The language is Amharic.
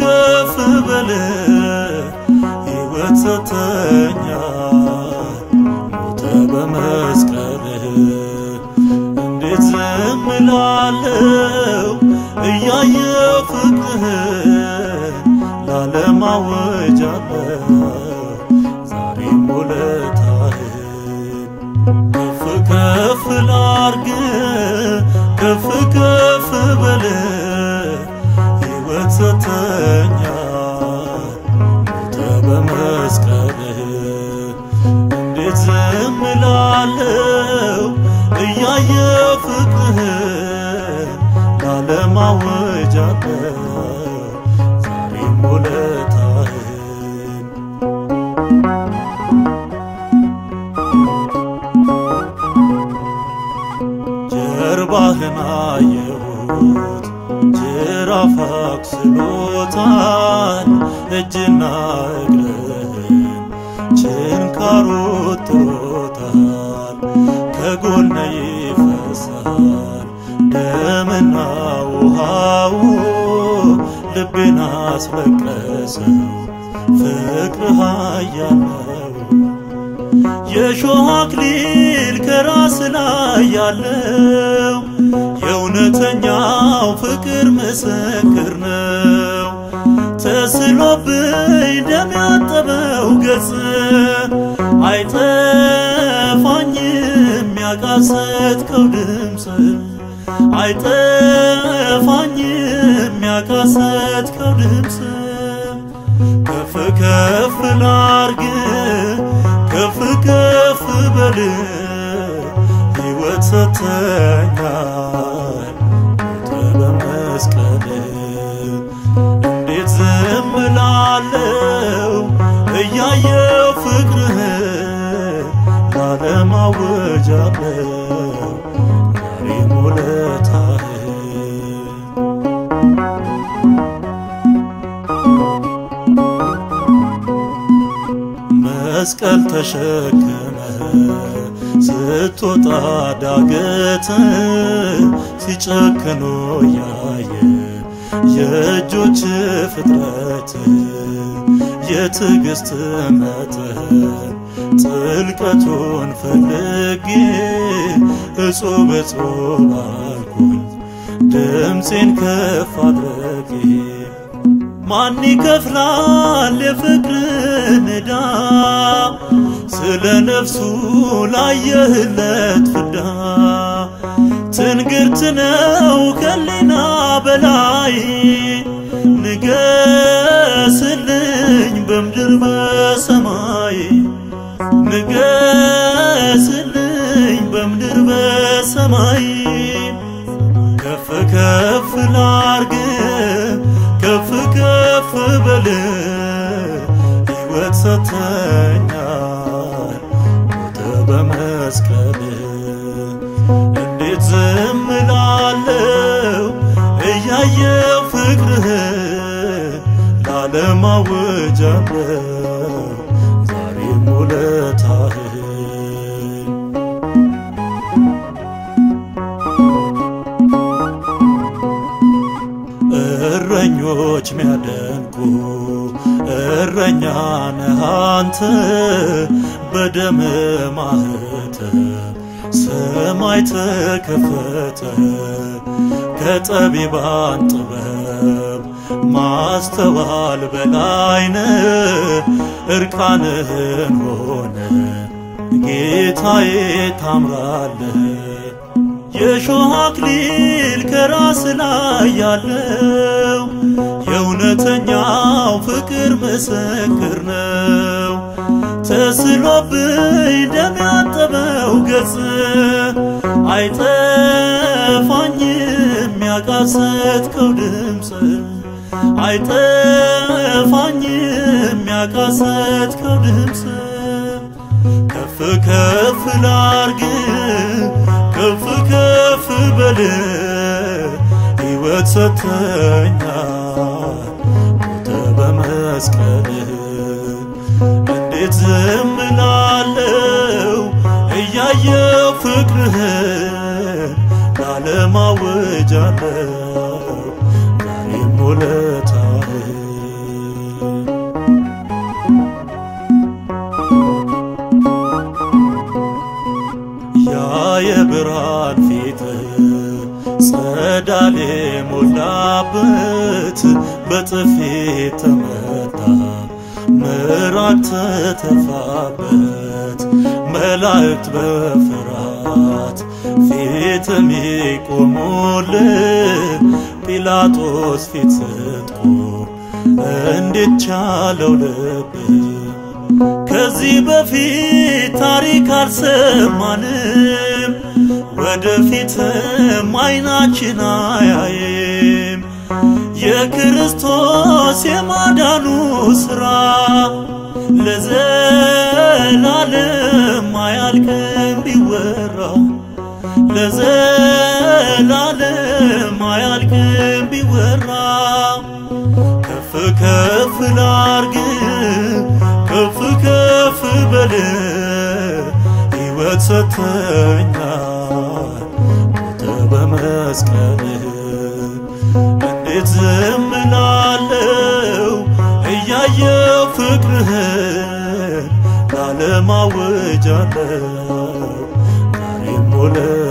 ከፍ በል ሕይወት ሰተኛል ሞተ በመስቀልህ እንዴት ዝም እላለሁ እያየሁ ፍቅርህን ላለም አውጃለሁ ዛሬም ውለታህን ከፍ ከፍ ላርግ ከፍ ከፍ በል ሕይወት ሰተኛል ሞተ በመስቀልህ እንዴት ዝም እላለሁ እያየሁ ፍቅርህን ላለም አውጃለሁ ዛሬም ውለታህን ጀርባህን አየሁት ጅራፍ አክስሎታል እጅና እግርህን ችንካሩ ጥሮታል ከጎነ ይፈሳል ደምና ውሃው ልቤን አስለቀሰው ፍቅር ኃያል ነው የሾህ አክሊል ከራስ ላይ ያለው የእውነተኛው ፍቅር ምስክር ነው። ተስሎብኝ ደም ያጠበው ገጽ አይጠፋኝም ያቃሰትከው ድምፅ አይጠፋኝም ያቃሰትከው ድምፅ ከፍ ከፍ ላርግ ከፍ ከፍ በል ሕይወት ሰተኛል ሞተ በመስቀል እንዴት ዝም እላለሁ እያየሁ ፍቅርህን ላለም አውጃለሁ ዛሬም ውለታህን መስቀል ተሸክመ ስትወጣ ዳገት ሲጨክኑ ያየ የእጆች ፍጥረት የትዕግስት መጠን ጥልቀቱን ፈልጌ እጹብ እጹብ አልኩኝ ድምፄን ከፍ አድረጌ ማን ይከፍላል የፍቅርን ዕዳ ስለ ነፍሱ ላየህለት ፍዳ ትንግርት ነው ከሊና በላይ ንገስልኝ በምድር በሰማይ ንገስልኝ በምድር በሰማይ ከፍ ከፍ ላርግ ከፍ ከፍ በል ሕይወት ሰተኛል ሞተ በመስቀል እንዴት ዝም እላለሁ እያየሁ ፍቅርህን ላለም አውጃለሁ ዛሬም ውለታህን እረኞች ሚያደንቁ እረኛ ነህ አንተ በደም ማህተም ሰማይ ተከፈተ ከጠቢባን ጥበብ ማስተዋል በላይነ እርቃንህን ሆነ ጌታዬ ታምራለህ የሾህ አክሊል ከራስ ላይ ያለው የእውነተኛው ፍቅር ምስክር ነው። ተስሎብኝ ደም ያጠበው ገጽ አይጠፋኝም ያቃሰትከው ድምፅ አይጠፋኝም ያቃሰትከው ድምፅ ከፍ ከፍ ላርግ ከፍ ከፍ በል ሕይወት ሰተኛል ሞተ በመስቀል እንዴት ዝም እላለሁ እያየሁ ፍቅርህን ላለም አውጃለሁ ዛሬም ውለታህን በጥፊ ተመታ ምራቅ ተተፋበት መላእክት በፍርሃት ፊት የሚቆሙልን ጲላጦስ ፊት ስትቆም እንዴት ቻለው ልብ ከዚህ በፊት ታሪክ አልሰማንም ወደፊትም አይናችን አያይም የክርስቶስ የማዳኑ ሥራ ለዘላለም አያልቅም ቢወራ ለዘላለም አያልቅም ቢወራ ከፍ ከፍ ላርግ ከፍ ከፍ በል ሕይወት ሰጥተኛል ሞተ በመስቀልህ እንዴት ዝም እላለሁ እያየው ፍቅርህን ላለማወጃለሁ ዛሬም ውለ